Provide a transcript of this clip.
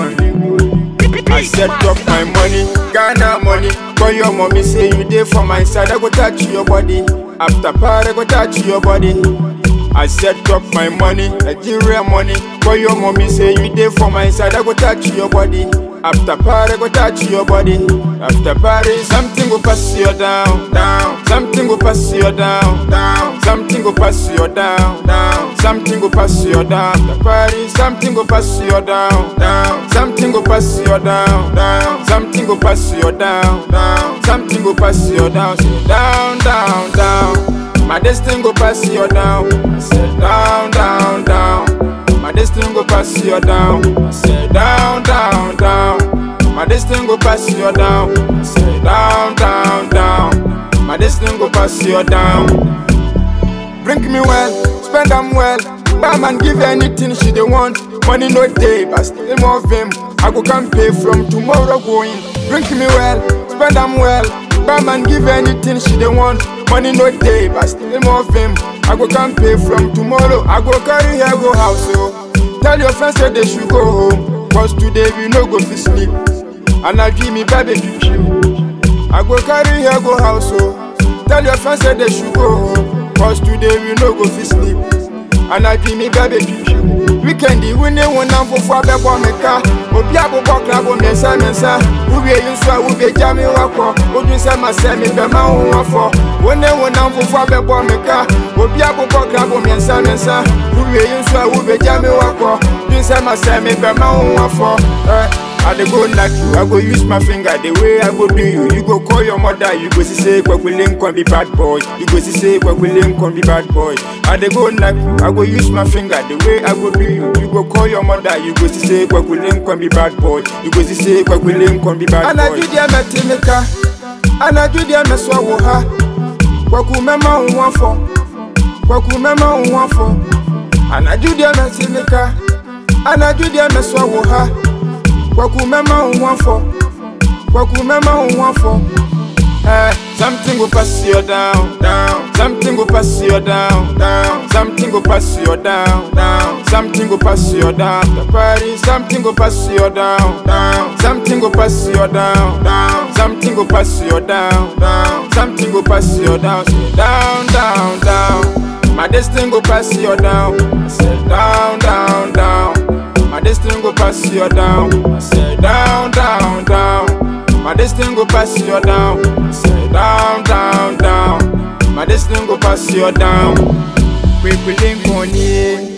I set up my money, Ghana money. Call your mommy, say you there for my side. I go touch your body. After party, I go touch your body. I set up my money, Nigeria money. Call your mommy, say you there for my side. I go touch your body. After party, I go touch your body. After party, something go pass you down, down. Something go pass you down, down. Something go pass you down, down. Something go pass you down. After party, something go pass you down, down. Something go pass you down, down. Something go pass you down, down. Something go pass you down, Say down, down, down. My destiny go pass you down. I said down, down, down. My destiny go pass you down. I said down, down, down. My destiny go pass you down. I said down, down, down. My destiny go pass you down. Drink me well, spend them well. Buy man give her anything she dey want. Money no day, but still more vim. I go can pay from tomorrow going. Drink me well, spend them well. Buy man give her anything she dey want. Money no day, but still more vim. I go can pay from tomorrow. I go carry her go house oh. Tell your friends say they should go home. Cause today we no go fit sleep. And I give me baby to I go carry her go house oh. Tell your friends say they should go home. Cause today we no go fit sleep. And I give me baby to Weekend we ne wonam fofo abɛbɔ me ka obi abobɔ krabo mmiɛnsa mmiɛnsa wowie yi nso a wobɛgya me wakɔ wodwen sɛ masɛ me bɛma wo ho afɔ wo ne wonam fofo abɛbɔ me ka obi abobɔ krabo mmiɛnsa mmiɛnsa wowie yi nso a wobɛgya me wakɔ dwen sɛ masɛ me bɛma wo ho afɔ eh. I dey go knack you, I go use my finger the way I go do you. You go call your mother, you go see say Kwakwilin can be bad boy. You go see say Kwakwilin can be bad boy. I dey go knack you, I go use my finger the way I go do you. You go call your mother, you go see say Kwakwilin can be bad boy. You go see say Kwakwilin can be bad boy. Anaju dia metimika, anaju dia meswa wo ha. Kwaku mema wo afọ, kwaku mema wo afọ. Anaju dia metimika, anaju dia meswa wo ha. Kwaku mema wo afọ, kwaku mema wo afọ. Eh, something go pass you down, down. Something go pass you down, down. Something go pass you down, down. Something go pass you down. The party, something go pass you down, down. Something go pass you down, down. Something go pass you down, down. Something go pass you down, Say down, down, down. My destiny go pass you down. I said down, down, down. My destiny go pass you down. I said down, down, down. My destiny go pass you down. I said down, down, down. My destiny go pass you down. Quick, we link on ye.